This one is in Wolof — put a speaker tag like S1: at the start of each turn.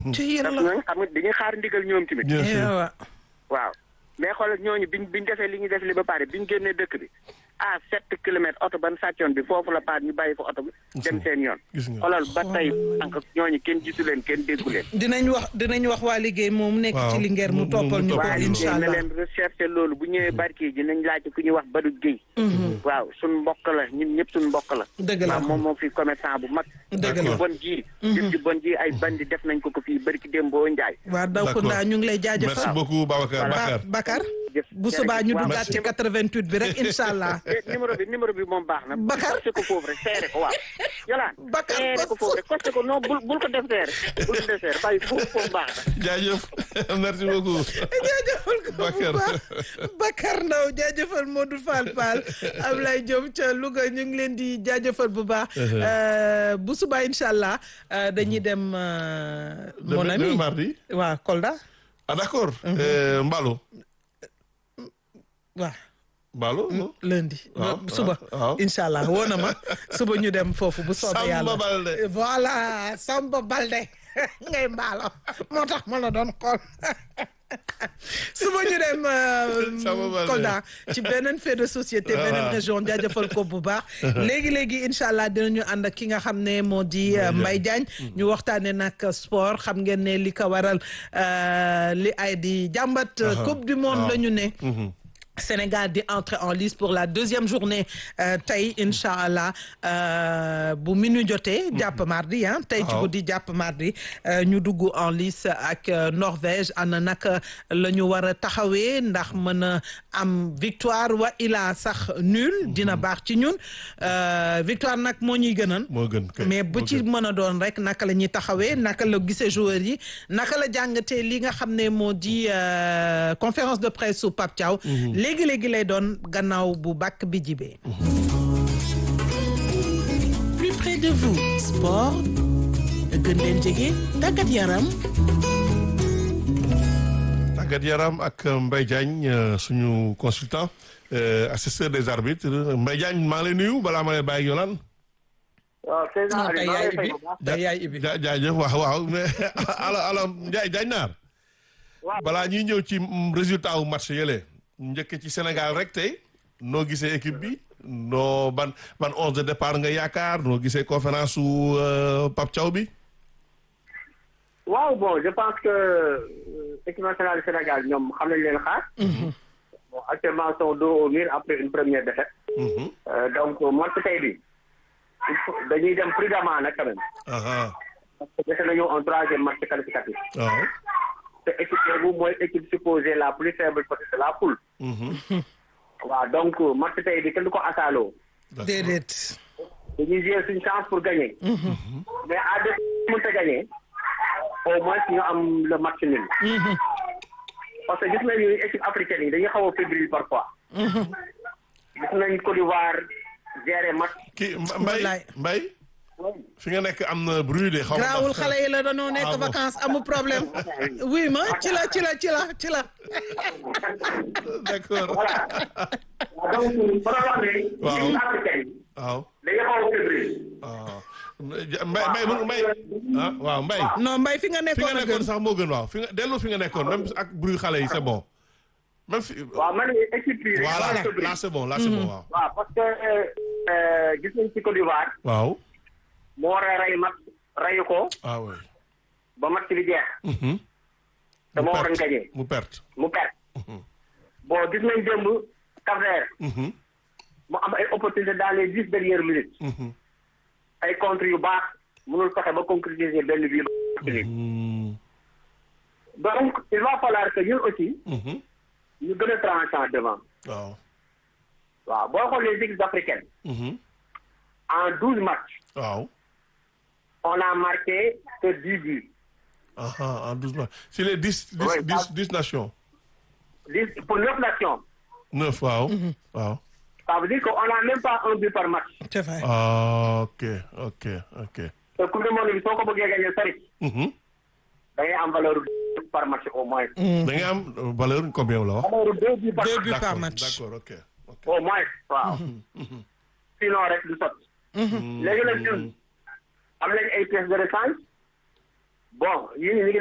S1: ci
S2: parce
S1: yàlla
S2: que ñooñu xam nga dañuy xaar ndigal ñoom tamit.
S3: bien sûr
S1: waaw
S2: waaw mais xoolal ñooñu biñ biñ defee li ñu def li ba pare biñ génnee dëkk bi à sept kilomètres oto ban sàccoon bi foofu la paat ñu bàyyi fa oto bi dem seen yoon.
S3: gis nga.
S2: xoolal ba tey sànq ñooñu kenn gisu leen kenn déggu leen.
S1: dinañ wax dinañ wax waa liggéey moom nekk
S3: Waaw.
S1: ci Linguère mu
S3: Mu- mu-
S1: toppal
S3: mu
S1: ñu ko
S3: toppal
S2: waaye
S3: ñu.
S1: incha
S2: na
S1: allah
S2: leen recherche loolu bu ñëwee barki ji nañ laaj ku ñuy wax Badou Guèye. waaw suñ mbokk la ñun ñëpp suñ mbokk la.
S1: Dëgg la.
S2: waaw moom moom fi commerçant bu mag.
S1: Dëgg
S2: jëf
S1: la.
S2: ju bon ji. jëf ju bon ji ay bandi def nañ ko ko fii barki Dembo Ndiaye.
S1: waa daw ko
S3: D'accord.
S1: ndaa ñu ngi lay
S3: merci
S1: jaajëfal
S3: beaucoup Babacar
S2: Voilà.
S3: Bakar
S1: Ba- Bakar
S2: jëf
S1: bu subaa ñu
S2: waaw.
S1: duggaat ci 88 bi rek incha allah
S2: Eh, numéro bi numéro bi moom baax na.
S1: Bakar.
S2: costé ko foofu rek seere ko waaw. yolaan
S1: Bakar
S2: seere ko foofu rek costé ko non bul bul ko def seere bul ko def seere bàyyi foofu foofu baax na.
S3: jaajëf merci beaucoup
S1: jaajëfal ko bu
S3: Bakar.
S1: baax Bakar Ndaw jaajëfal Modou Fall Fall Ablaye Diop ca Louga ñu ngi leen di jaajëfal bu baax Euh, bu subaa incha allah euh, dañuy dem euh, mon
S3: Demain-
S1: ami
S3: demain mardi
S1: waaw Kolda
S3: ah d'accord Euh, Mbalo
S1: waaw
S3: Mbalo non
S1: lundi
S3: Waaw,
S1: suba
S3: waaw.
S1: incha allah woo na ma suba ñu dem foofu bu soobee
S3: Samba
S1: yàlla
S3: Balde.
S1: voilà Samba Balde ngay mbaalo moo tax ma la doon xool suba ñu dem
S3: Samba Balde.
S1: Kolda ci beneen fait de société beneen
S3: Voilà.
S1: région jaajëfal ko bu baax léegi-léegi incha allah dinañu ànd ak ki nga xam ne moo di euh, Mbaye Diagne ñu waxtaane nag sport xam ngeen ne li ko waral euh, li ay di jàmbat
S3: Aha.
S1: coupe du monde
S3: Waaw.
S1: la ñu ne
S3: Mhm.
S1: Sénégal di entrer en lice pour la deuxième journée euh, tey incha allah euh, bu minuit jotee. jàpp mardi ah tey ci
S3: Waaw.
S1: guddi jàpp mardi euh, ñu dugg en lice ak euh, Norvège ana naka la ñu war a taxawee ndax mën a am victoire wa ilaa sax nul dina baax ci ñun euh, victoire nag moo ñuy gënal.
S3: moo gën kay
S1: mais bu
S3: moo
S1: ci
S3: gën.
S1: mën a doon rek naka la ñuy taxawee naka la gisee joueurs yi naka la jàngatee li nga xam ne moo di euh, conférence de presse su Pape Thiaw. léegi léegi lay doon gannaaw bu bàkk bi jibee. plus près de vous sport gën leen jege tàggat yaram.
S3: tàggat yaram ak Mbaye Diagne euh, suñu consultant euh, assesseur des arbitres Mbaye Diagne maa ngi lay nuyu balaa ma lay bàyyi Yolande.
S2: waaw président
S1: non tey
S2: Aliou maa
S1: yaay
S2: ngi lay fay
S1: ibi
S2: bu baax.
S1: tey yaay ibi.
S3: ja jaajëf waaw waaw mais ala ala Ndiaye Diagne naar
S2: waaw
S3: balaa ñuy ñëw ci mm, résultat wu match yële njëkk ci Sénégal rek tey noo gisee équipe bi noo ban ban onze de départ nga yaakaar noo gisee conférence su euh, Pape Thiaw bi.
S2: waaw bon je pense que euh, équipe nationale du Sénégal ñoom xam nañ leen xaar. bon actuellement sont dos au mur après une première défaite.
S3: Mhm.
S2: Euh, donc match tey bi il faut dañuy dem prudemment nag quand même.
S3: Aha.
S2: parce que dese nañu un troisième match qualificatif.
S3: waaw.
S2: te équipe boobu mooy équipe supposée la plus faible peut-être de la poule.
S3: Mhm.
S2: waaw donc match tey bi kenn du ko asaaloo.
S3: D'accord.
S1: déedéet.
S2: dañuy jouer suñu chance pour gagner. mais à deux mënta gagner au moins ñu am le match nul. parce que gis nañu équipe africaine yi dañuy xaw a fébrile parfois. gis nañ Côte d'Ivoire gérer match.
S3: kii Mbay
S1: Wallaay.
S3: Mbay fi nga nekk am na bruit de xaw ma
S1: grawul
S3: ndax-
S1: xale yi la dañoo nekk
S3: Ah bon.
S1: vacances amul problème. oui ma ci la ci la ci la ci la.
S3: d'accord
S2: voilà donc ba doon wax ne.
S3: Waaw.
S2: équipe africaine yi
S3: waaw
S2: dañuy xaw a fébrile.
S3: waaw Mbay Mbay mu Mbay ah waaw Mbay
S1: non mbay fi nga
S3: fi
S1: nekkoon
S3: nga
S1: a
S3: nekkoon
S1: gën.
S3: sax moo gën waaw fi nga dellu fi nga nekkoon même ak bruit xale yi c'est bon même fi
S2: waaw man équipe yi.
S3: voilà
S2: dañuy xaw a fébrile.
S3: là c'est bon là c'est bon waaw
S2: waaw parce que euh, gis nañ ci Côte d'Ivoire
S3: waaw
S2: mu war a rey match reyu ko
S3: ah oui
S2: ba match bi jeex
S3: Mhm.
S2: te moo waroon
S3: perte.
S2: gagné
S3: mu perte
S2: mu perte bon gis nañ démb Cap-Vert
S3: Mhm.
S2: mu am ay opportunité dans les dix dernières minutes
S3: Mhm.
S2: ay contre yu baax mënul fexe ba concrétiser benn bii ba
S3: Mhm.
S2: donc il va falloir que ñun aussi
S3: Mhm.
S2: ñu gën a tranchant devant
S3: waaw
S2: waaw boo xoolee les équipes africaines
S3: Mhm.
S2: en douze matchs
S3: waaw
S2: on a marqué que dix buts
S3: aha en douze mois si les dix dix
S2: Ouais,
S3: dix
S2: ça-
S3: dix nations
S2: dix pour neuf nations
S3: neuf waaw waaw
S2: ça veut dire que on a même pas un but par match
S1: c'est vrai.
S3: ah ok ok ok
S2: te coupe du monde bi soo ko bëggee gagné sari
S3: Mhm.
S2: da ngay am valeur par match au moins
S3: da ngay am valeur combien la wax
S2: valeur deux buts par
S1: Deux
S2: match
S1: buts par
S3: d'accord
S1: match.
S3: d'accord ok ok
S2: au moins waaw sinon rek du sot léegi nag ñun am nañ ay pièces de rechange bon yéen ñi ngi